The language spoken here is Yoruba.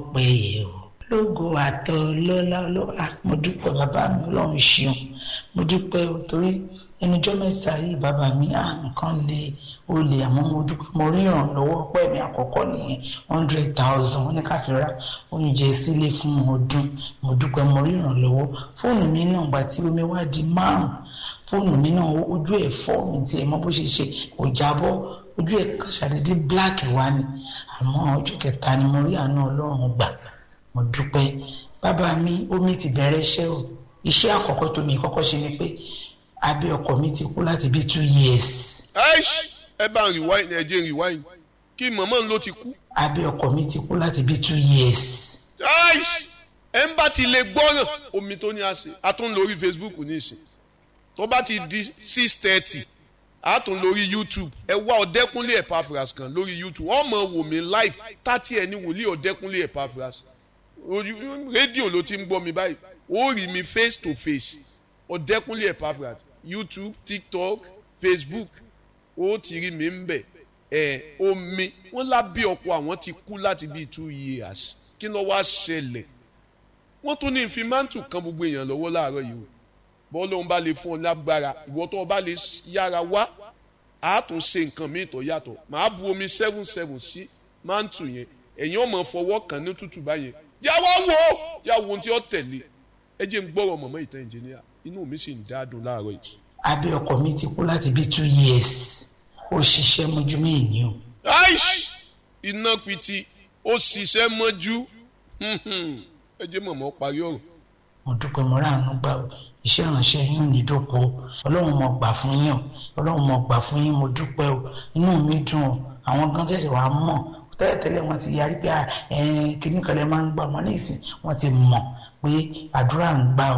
pẹ́ o lógo àtọ lọ́lá lọ́wọ́ mo dúpẹ́ bàbá mi ọlọ́run ṣeun mo dúpẹ́ o torí ẹnujọ́ mẹ́ta yìí bàbá mi à nǹkan lè ó lè àmọ́ mo dúpẹ́ mo rí ìrànlọ́wọ́ pẹ́ mi àkọ́kọ́ nìyẹn hundred thousand wọ́n ní ká fi ra oúnjẹ sílé fún ọdún mo dúpẹ́ mo rí ìrànlọ́wọ́ fóònù mi náà gbà tí omi wá di márùn fóònù mi náà ojú ẹ̀ fọ́ mi tiẹ̀ mọ́ bó ṣe ṣe kò jábọ́ ojú ẹ̀ ṣàdédé black wá ni àmọ́ ọjọ́ kẹta ni mo rí àánú ọlọ́run gbà mo dúpẹ́ bàbá mi omi ti bẹ̀rẹ̀ iṣẹ́ o iṣẹ́ àkọ́kọ́ tó mi kọ́kọ́ ṣe ni pé abẹ́ ọkọ mi ti kú láti bí two years. ẹ bá ń rewind ẹ jẹ́ rewind kí mọ̀mọ́ ló ti kú. abẹ́ ọkọ mi ti kú láti bí two years. ẹ ń bá ti lè gbọ́ràn omi tó ní àṣẹ a tún lórí Facebook ní ìsìn tó bá ti di six thirty a tún lórí YouTube ẹ wá ọ̀dẹ́kúnlé Epaphras kan lórí YouTube ọmọ wò mí live tátí ẹ ní wòlíì ọ̀dẹ́kúnlé Epaphras rédíò ló ti ń gbọ́ mi báyìí ó rí mi face to face ọ̀dẹ́kúnlé Epaphras YouTube TikTok Facebook ó ti rí mi ń bẹ̀ ẹ̀ omi wọ́n lábí ọkọ̀ àwọn ti kú láti bíi two years kí ló wá ṣẹlẹ̀ wọ́n tún ní ìfimántù kan gbogbo èèyàn lọ́wọ́ láàárọ̀ yìí o bọ́ lóun bá lè fún ọ lágbára ìwọ tó o bá lè yára wá a tún ṣe nǹkan míì tó yàtọ̀ màá bu omi seven seven sí mántù yẹn ẹ̀yin ọmọ fọwọ́ kan ní tútù báyẹn yà wá wò ó yà wò ohun tí ó tẹ̀lé ẹ jẹ́ ń gbọ́rọ̀ mọ̀mọ́ ìtàn ìjìnìyà inú mi sì ń dáadùn láàárọ̀ yìí. abẹ́ ọkọ mi ti kú láti bí two years ó ṣiṣẹ́ mọ́jú mẹ́yìn ni o. aish iná piti ó ṣiṣẹ́ mọ́jú ẹ jẹ́ mọ̀mọ́ parí ọ̀rọ̀. mo dúpẹ́ mo ráàánú gbà ó iṣẹ́ ìránṣẹ́ yín ò ní dóko ọlọ́run mo gbà fún yín o ọlọ́run mo gbà fún yín mo dúpẹ́ o inú mi dùn o àwọn gan kẹsì wàá mọ̀ tẹ́lẹ̀tẹ́lẹ̀ wọ́n ti yarí pé kíní kan lè máa ń gbà wọ́n ní ìsìn wọ́n ti mọ̀ pé àdúrà ń gbà